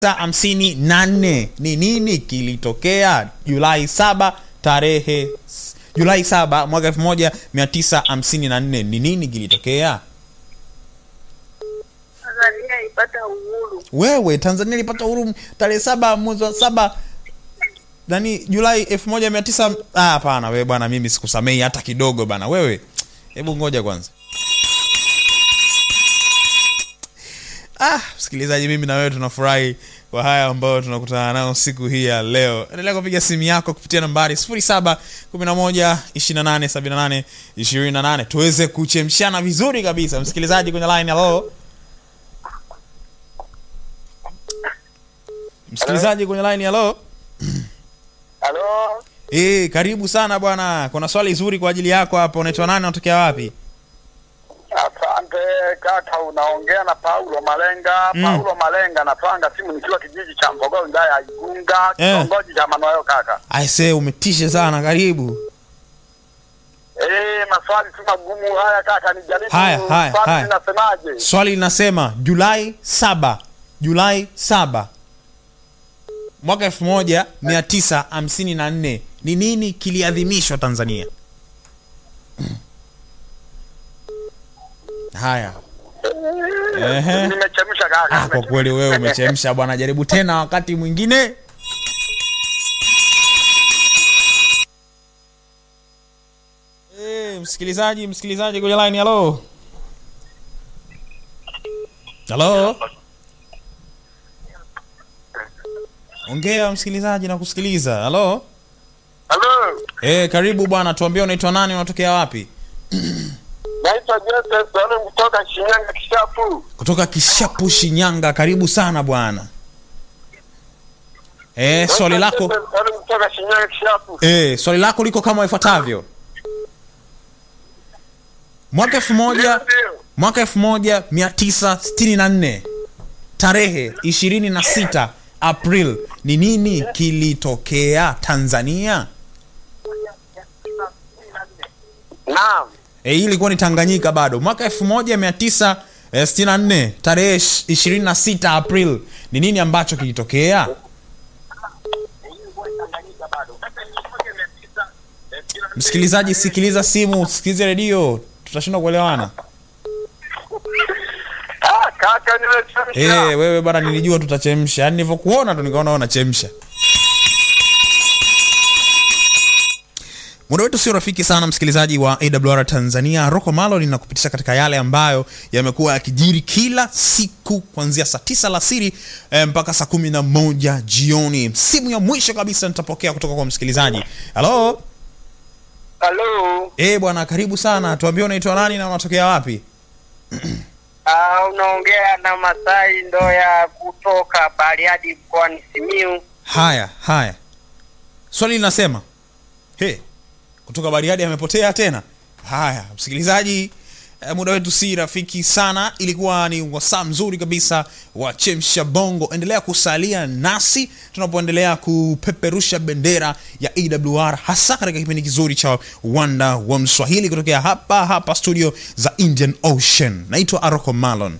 hamsini na nne ni nini kilitokea julai saba tarehe julai saba mwaka elfu moja mia tisa hamsini na nne ni nini kilitokea Tanzania ipata uhuru. wewe tanzania ilipata uhuru tarehe saba mwezi wa saba nani julai elfu moja mia tisa Ah, hapana wewe bwana mimi sikusamei hata kidogo bana wewe hebu ngoja kwanza ah msikilizaji mimi na wewe tunafurahi kwa haya ambayo tunakutana nayo siku hii ya leo endelea kupiga simu yako kupitia nambari 0711287828 tuweze kuchemshana vizuri kabisa msikilizaji kwenye line halo msikilizaji kwenye line halo Halo, Eh, karibu sana bwana. Kuna swali zuri kwa ajili yako hapa. Unaitwa nani? Unatokea wapi? asante kaka, unaongea na Paulo Malenga. Mm. Paulo Malenga, napanga simu nikiwa kijiji cha Mbogoro, wilaya ya Igunga, Eh. kitongoji cha Manuayo kaka. Aise, umetisha sana. Karibu. Eh, maswali tu magumu haya kaka, nijaribu. Haya, haya, Swali haya. linasemaje? Swali linasema Julai saba, Julai saba mwaka elfu moja mia tisa hamsini na nne ni nini kiliadhimishwa Tanzania? Haya. Ehe. Nimechemsha kaka. Ah, kwa nimechemsha. kweli wewe umechemsha bwana. Jaribu tena wakati mwingine. Eh, msikilizaji, msikilizaji kwenye line, halo. Halo. Ongea msikilizaji na kusikiliza. Halo. Halo, Eh, karibu bwana, tuambie unaitwa nani, unatokea wapi? naitwa Joseph Sole kutoka Shinyanga Kishapu. Kutoka Kishapu, Shinyanga. Karibu sana bwana. Eh, swali lako Joseph Sole kutoka Shinyanga Kishapu. Eh, swali lako liko kama ifuatavyo. Mwaka elfu moja Ndio. mwaka elfu moja mia tisa sitini na nne tarehe ishirini na sita April ni nini kilitokea Tanzania? Naam. E, hii ilikuwa ni Tanganyika bado. Mwaka elfu moja mia tisa sitini na nne tarehe ishirini na sita April ni nini ambacho kilitokea? Msikilizaji, sikiliza simu, sikilize redio, tutashindwa kuelewana. Ah, kaka nimechemsha. Eh, wewe bana, nilijua tutachemsha. Yaani nilivyokuona tu nikaona unachemsha. Muda wetu sio rafiki sana, msikilizaji wa AWR Tanzania. Rocco Malo linakupitisha katika yale ambayo yamekuwa yakijiri kila siku kuanzia saa tisa alasiri eh, mpaka saa kumi na moja jioni. Simu ya mwisho kabisa nitapokea kutoka kwa msikilizaji. Halo, Halo. eh bwana, karibu sana. Tuambie unaitwa nani na unatokea wapi? Ah, unaongea na Masai Ndoya kutoka Bariadi mkoani Simiu. Haya, haya, swali linasema he, kutoka Bariadi amepotea tena. Haya, msikilizaji, eh, muda wetu si rafiki sana. Ilikuwa ni wasaa mzuri kabisa wa chemsha bongo. Endelea kusalia nasi tunapoendelea kupeperusha bendera ya AWR, hasa katika kipindi kizuri cha Wanda wa Mswahili kutokea hapa hapa studio za Indian Ocean. Naitwa Aroko Malon.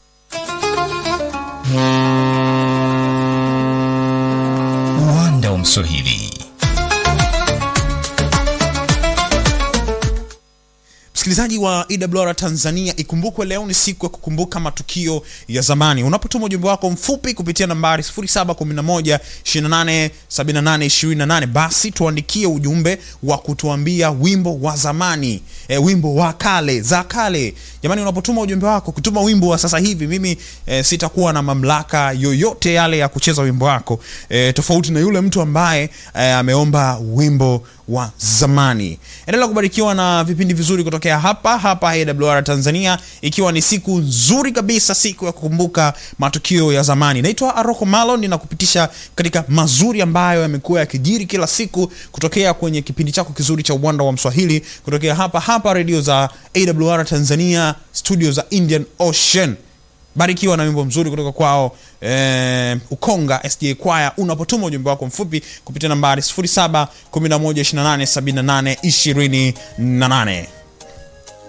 Uwanda wa Mswahili. msikilizaji wa EWR Tanzania, ikumbukwe leo ni siku ya kukumbuka matukio ya zamani. Unapotuma ujumbe wako mfupi kupitia nambari 0711287828 basi tuandikie ujumbe wa kutuambia wimbo wa zamani, e, wimbo wa kale za kale. Jamani, unapotuma ujumbe wako kutuma wimbo wa sasa hivi, mimi e, sitakuwa na mamlaka yoyote yale ya kucheza wimbo wako e, tofauti na yule mtu ambaye e, ameomba wimbo wa zamani. Endelea kubarikiwa na vipindi vizuri kutokea hapa hapa AWR Tanzania, ikiwa ni siku nzuri kabisa, siku ya kukumbuka matukio ya zamani. Naitwa Aroko Malon, ninakupitisha katika mazuri ambayo yamekuwa yakijiri kila siku kutokea kwenye kipindi chako kizuri cha Uwanda wa Mswahili kutokea hapa hapa redio za AWR Tanzania, studio za Indian Ocean barikiwa na wimbo mzuri kutoka kwao eh, ukonga sda kwaya unapotuma ujumbe wako mfupi kupitia nambari 0711287828